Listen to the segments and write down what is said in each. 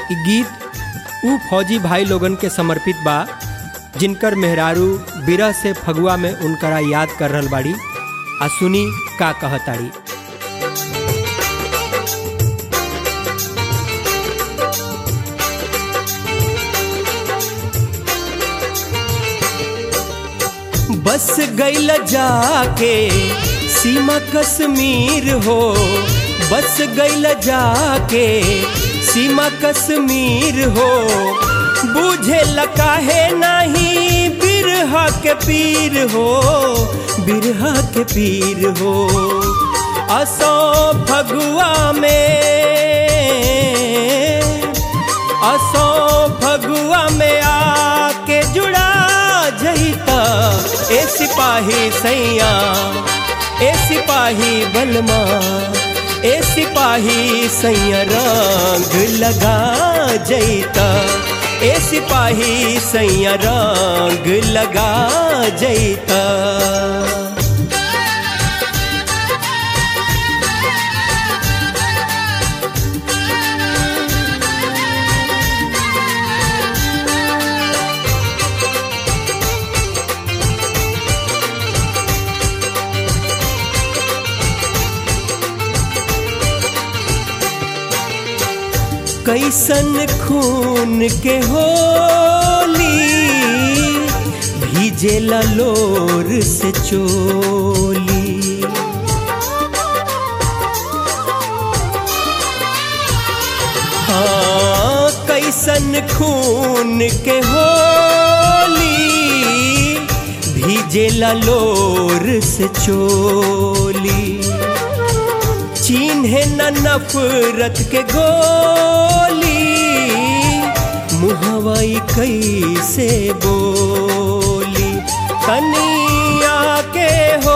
इ गीत ऊ फौजी भाई लोगन के समर्पित बा जिनकर मेहरारू बिरह से फगुआ में उनकरा याद कर रहल बाड़ी आ सुनी का कहताड़ी बस गईल जाके सीमा कश्मीर हो बस गईल जाके सीमा कश्मीर हो बुझे काहे नहीं बिरहा के पीर हो बिरहा के पीर हो असो फगुआ में असो फगुआ में आके जुड़ा जईता ए सिपाही सैया ए सिपाही बलमा ए सिपाही सैया रंग लगा जईता ए सिपाही सैया रंग लगा जईता कैसन खून के होली भीजे लोर से चोली हाँ कैसन खून के होली भीजे लोर से चोली चिन्हे न नफरत के गोली मुहवाई कैसे बोली तनिया के हो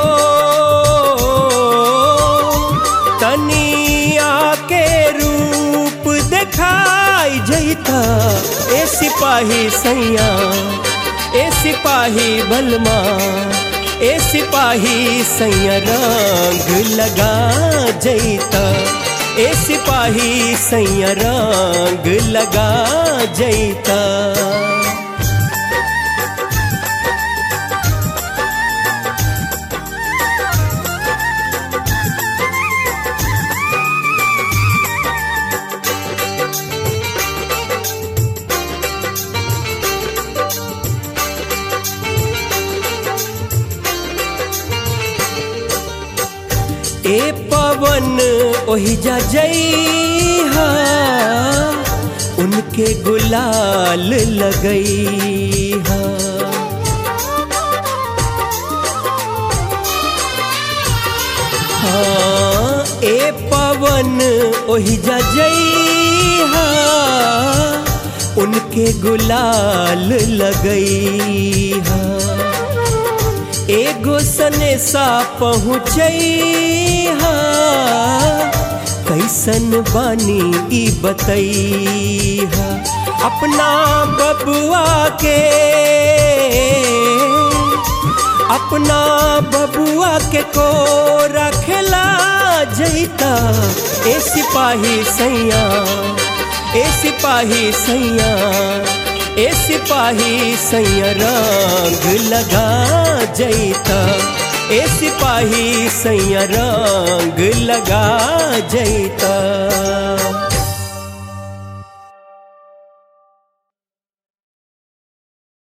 तनिया के रूप दिखाई जैता ए सिपाही सैया ए सिपाही बलमा ए सिपाही सैया रंग लगा जैता ए सिपाही सैया रंग लगा जैता ए पवन ओहिजा जइहा उनके गुलाल लगइहा हाँ ए पवन ओहिजा जइहा उनके गुलाल लगइहा एगो सने सा पहुँचैहा कैसन बानी ई बतैहा अपना बबुआ के अपना बबुआ के को रखला जैता ए सिपाही सैया ए सिपाही सैया ए सिपाही सैया रंग लगा जैता ए सिपाही सैया रंग लगा जैता